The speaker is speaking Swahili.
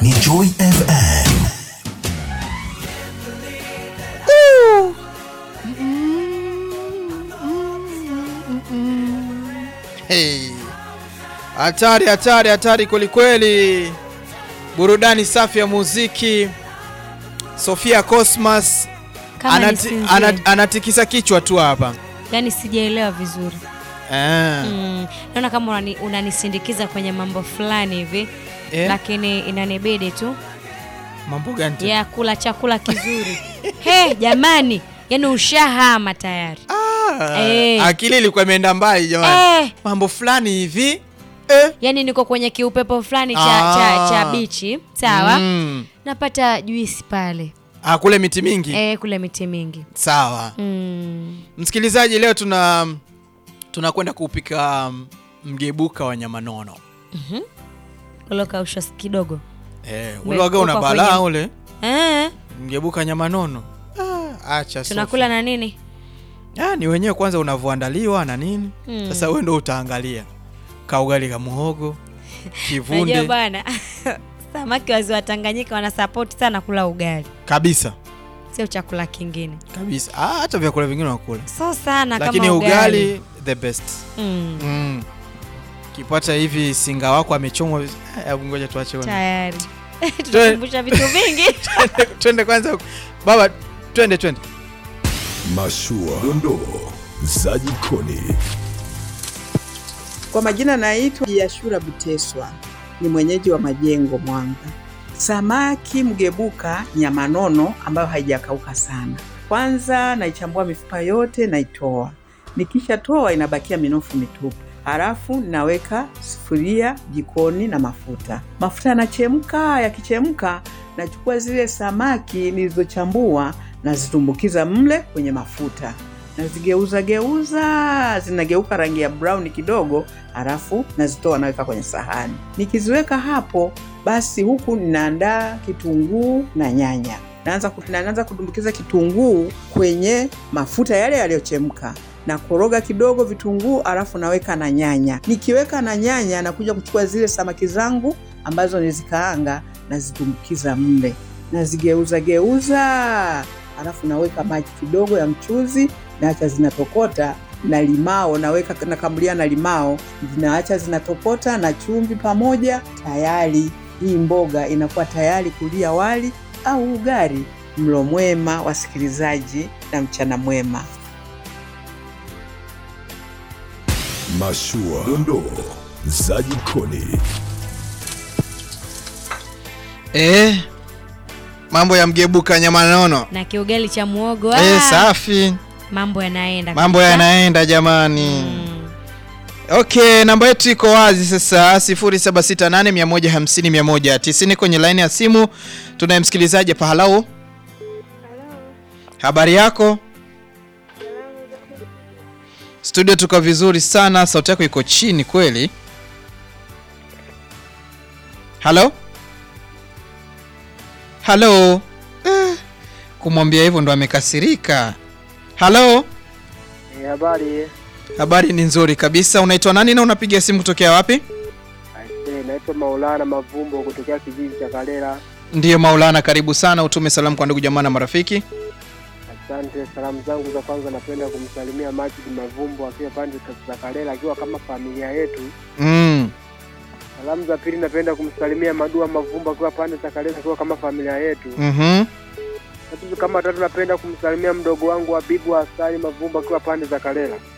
ni Joy FM. Hey. Hatari, hatari, hatari kwelikweli. Burudani safi ya muziki. Sofia Cosmas Kama anati, nisinzie. ana, anatikisa kichwa tu hapa Yaani sijaelewa vizuri eh. mm. Naona kama unani, unanisindikiza kwenye mambo fulani hivi Eh? lakini inanibidi tu Mambo gani tena? ya kula chakula kizuri he jamani, yaani ushahama tayari Ah, Eh. Akili ilikuwa imeenda mbali jamani. eh. Mambo fulani hivi eh. Yaani niko kwenye kiupepo fulani cha, Ah. cha, cha bichi sawa Mm. napata juisi pale Ah, kule miti mingi eh, kule miti mingi sawa. mm. Msikilizaji, leo tuna tunakwenda kupika um, mgebuka wa nyama nono. ulokausha kidogo Eh, ule waga una Umekupa balaa kwenye- ule eh, mgebuka nyama nono. Ah, acha tunakula na nini Ah, ni wenyewe kwanza unavyoandaliwa na nini Mm. sasa wewe ndo utaangalia kaugali ka muhogo najua kivunde bwana samaki wazi wa Tanganyika wanasapoti sana kula ugali kabisa sio chakula kingine kabisa ah, hata vyakula vingine wakula so sana lakini kama ugali, ugali the best Mm, mm. kipata hivi singa wako amechomwa viz- Ah, hebu ngoja tuache bwana. tayari tunakumbusha vitu vingi Twende- twende kwanza baba twende twende Mashua, dondoo za jikoni. Kwa majina naitwa Yashura Buteswa, ni mwenyeji wa Majengo, Mwanga. Samaki mgebuka nyama nono ambayo haijakauka sana. Kwanza naichambua mifupa yote, naitoa. Nikishatoa inabakia minofu mitupu. Halafu naweka sufuria jikoni na mafuta. Mafuta yanachemka, yakichemka nachukua zile samaki nilizochambua nazitumbukiza mle kwenye mafuta nazigeuza geuza zinageuka rangi ya brown kidogo, halafu nazitoa naweka kwenye sahani. Nikiziweka hapo, basi huku ninaandaa kitunguu na nyanya. Naanza ku- naanza kudumbukiza kitunguu kwenye mafuta yale yaliyochemka na koroga kidogo vitunguu, alafu naweka na nyanya. Nikiweka na nyanya, nakuja kuchukua zile samaki zangu ambazo nizikaanga, nazitumbukiza mle, nazigeuza geuza, alafu naweka maji kidogo ya mchuzi naacha zinatokota na limao naweka nakamulia na limao zinaacha zinatokota na chumvi pamoja tayari hii mboga inakuwa tayari kulia wali au ugali mlo mwema wasikilizaji na mchana mwema Mashua, dondoo za jikoni. eh, mambo ya mgebuka nyama nono na kiugali cha muogo eh, ah, safi mambo yanaenda mambo kabisa. yanaenda jamani Mm. Okay, namba yetu iko wazi sasa 0768150190 kwenye laini ya simu. Tunaye msikilizaji hapa. Halau, habari yako? Studio tuko vizuri sana, sauti yako iko chini kweli. Halo, halo. Eh, kumwambia hivyo ndo amekasirika. Halo. Eh, Habari, Habari ni nzuri kabisa. Unaitwa nani na unapiga simu kutokea wapi? Aise, naitwa Maulana Mavumbo kutokea kijiji cha Kalela. Ndiyo Maulana, karibu sana. Utume salamu kwa ndugu jamaa na marafiki. Asante. Salamu zangu za kwanza napenda kumsalimia Majid Mavumbo akiwa pande za Kalela akiwa kama familia yetu. Mm. Salamu za pili napenda kumsalimia Madua Mavumbo akiwa pande za Kalela akiwa kama familia yetu. Mhm. Tatu kama tatu napenda kumsalimia mdogo wangu Habibu Hasani Mavumbo akiwa pande za Kalela.